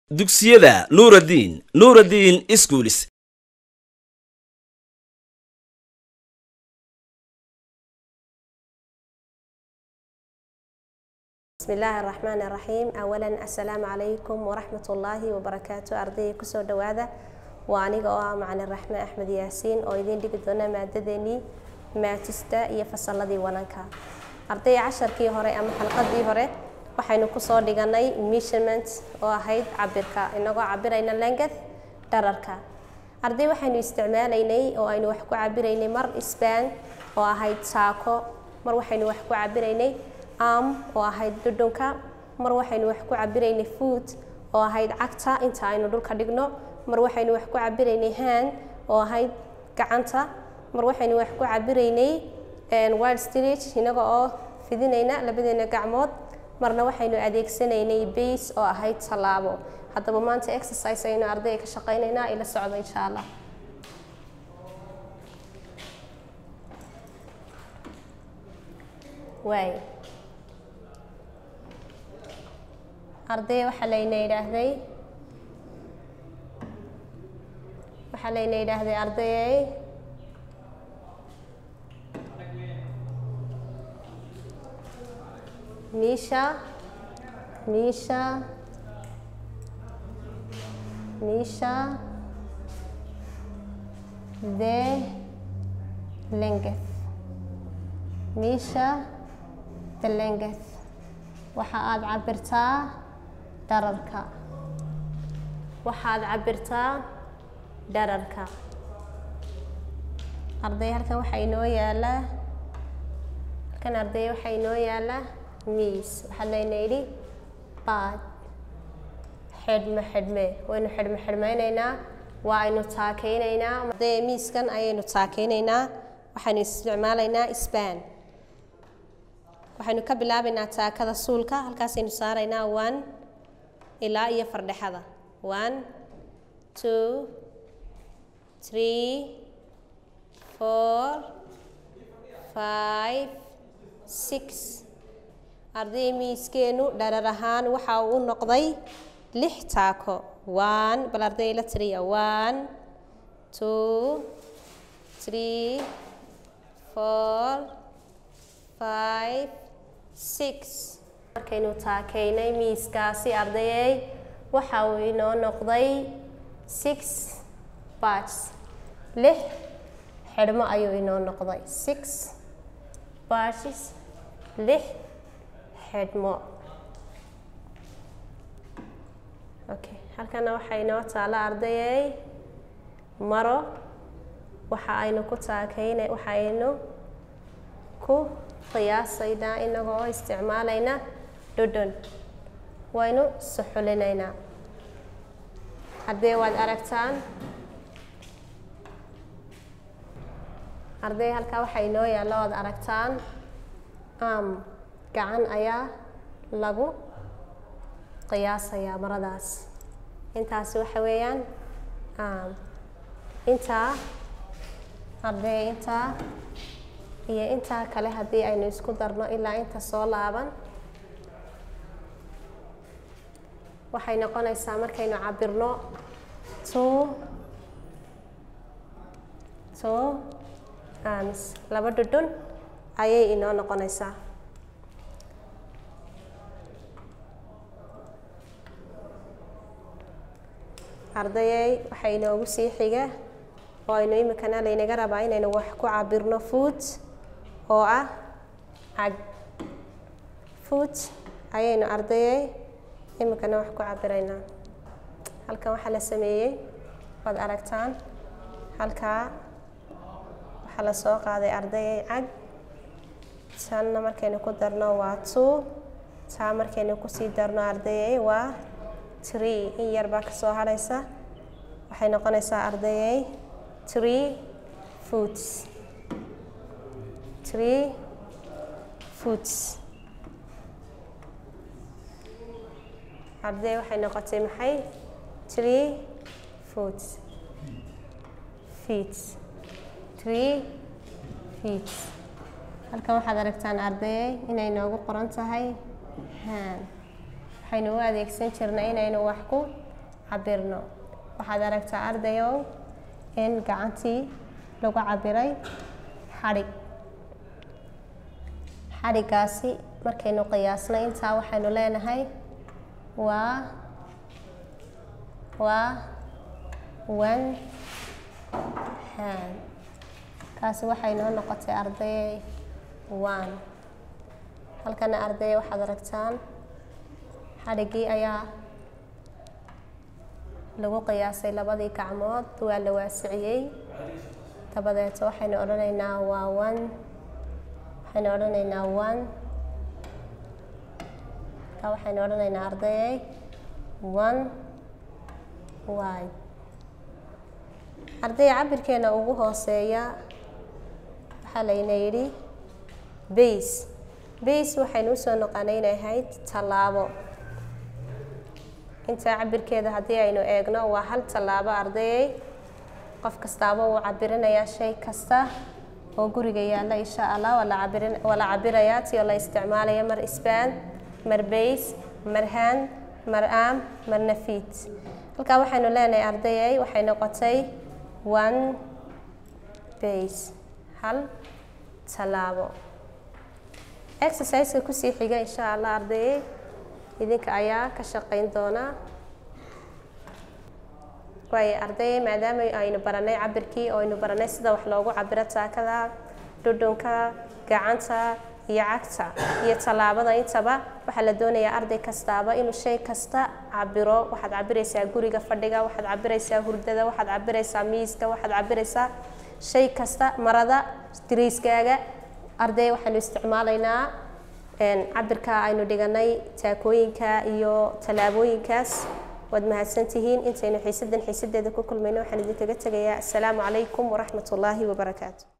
dugsiyada nuuraddiin nuuraddiin iskuulis بسم الله الرحمن الرحيم أولا السلام عليكم ورحمة الله وبركاته أرضي كسو دوادا وأنيقا oo macalin raxme axmed yaasiin oo idiin dhigi doona maadadeenii maatista iyo fasalladii wananka ardayga casharkii hore ama xalqadii hore waxaynu kusoo dhiganay measurement oo ahayd cabirka inagoo cabirayna length dhararka arday waxaynu isticmaalaynay oo aynu wax ku cabiraynay mar span oo ahayd saako mar waxaynu wax ku cabiraynay arm oo ahayd dhudhunka mar waxaynu wax ku cabiraynay foot oo ahayd cagta inta aynu dhulka dhigno mar waxaynu wax ku cabiraynay hand oo ahayd gacanta mar waxaynu wax ku cabiraynay wild stitch inaga oo fidinayna labadeena gacmood marna waxaynu adeegsanaynay base oo ahayd tallaabo haddaba maanta exercise aynu ardayga ka shaqaynaynaa ila socdo insha allah waay arday waxaa layna yidhaahday waxaa layna yidhaahday ardayay Misha, Misha, Misha, the length. Misha, the length. waxa aad cabirtaa dhararka waxaad cabirtaa dhararka arday halkan waxaa inoo yaalaa halkan arday waxaa inoo yaalaa miis waxaa layna yidhi baad xidhme xidhme waynu xidhme xidhmaynaynaa waa aynu taakeynaynaa arday miiskan ayaynu taakeynaynaa waxaynu isticmaalaynaa span waxaynu ka bilaabaynaa taakada suulka halkaasaynu saaraynaa one ilaa iyo fardhexada one two three four five six arday miiskeenu dharar ahaan waxa uu u noqday lix taako one bal arday la tiriya one two three four five six markaynu taakeynay miiskaasi ardayey waxa uu inoo noqday six batches lix xidhmo ayuu inoo noqday six batches lix xidhmo okay halkana waxaa inoo taala ardayey maro waxa aynu ku taakeyna waxa aynu ku qiyaasaynaa inagoo isticmaalayna dhudhun waynu suxulinaynaa haddee waad aragtaan arday halkaa waxaa inoo yaalla oad aragtaan am gacan ayaa lagu qiyaasayaa maradaas intaasi waxa weeyaan am intaa arday intaa iyo intaa kale haddii aynu isku darno ilaa inta soo laaban waxay noqonaysaa markaynu cabirno two two amis laba dhudhun ayay inoo noqonaysaa ardayay waxaa inoogu sii xiga oo aynu imikana laynaga rabaa inaynu wax ku cabirno food oo ah cag food ayaynu ardayay imikana wax ku cabiraynaa halkan waxaa la sameeyey waad aragtaan halkaa waxaa la soo qaaday ardayay cag tanna markaynu ku darno waa two taa markaynu kusii darno ardayay waa tree in yar baa kasoo hadhaysa waxay noqonaysaa ardayay tree foods tree foods arday waxay noqotay maxay tree foods feeds tree feeds halkan waxaad aragtaan ardayay inay noogu qoran tahay han waxaynu u adeegsan jirnay inaynu wax ku cabirno waxaad aragtaa ardayow in gacantii lagu cabiray xadhig xadhiggaasi markaynu qiyaasnay intaa waxaynu leenahay waa waa one hand kaasi waxay noo noqotay ardayey one halkana ardayey waxaad aragtaan xadhiggii ayaa lagu qiyaasay labadii gacmood waa la waasiciyey dabadeeto waxaynu odhanaynaa waa one waxaynu odhanaynaa one ka waxaynu odhanaynaa ardayey one wide ardayga cabirkeena ugu hooseeya waxaa layna yidhi base base waxaynu usoo noqonay inay ahayd tallaabo intaa cabirkeeda haddii aynu eegno waa hal tallaabo ardayey qof kastaaba wuu cabirinayaa shay kasta oo guriga yaalla insha allah waa la cabirin waa la cabirayaa ti oo la isticmaalaya mar span mar base mar hand mar arm marna feet halkaa waxaynu leenahay ardayey waxay noqotay one base hal tallaabo exerciseka kusii xiga insha allah ardayey idinka ayaa ka shaqayn doonaa waayo ardayey maadaama aynu baranay cabirkii oo aynu baranay sida wax loogu cabiro taakada dhudhunka gacanta iyo cagta iyo tallaabada intaba waxaa la doonayaa arday kastaaba inuu shay kasta cabiro waxaad cabiraysaa guriga fadhiga waxaad cabiraysaa hurdada waxaad cabiraysaa miiska waxaad cabiraysaa shay kasta marada dariiskaaga arday waxaanu isticmaalaynaa cabirka aynu dhiganay taakooyinka iyo tallaabooyinkaas waad mahadsantihiin intaynu xiisadan xiisadeeda ku kulmayno waxaan idinkaga tegayaa assalaamu calaykum waraxmat ullaahi wabarakaatu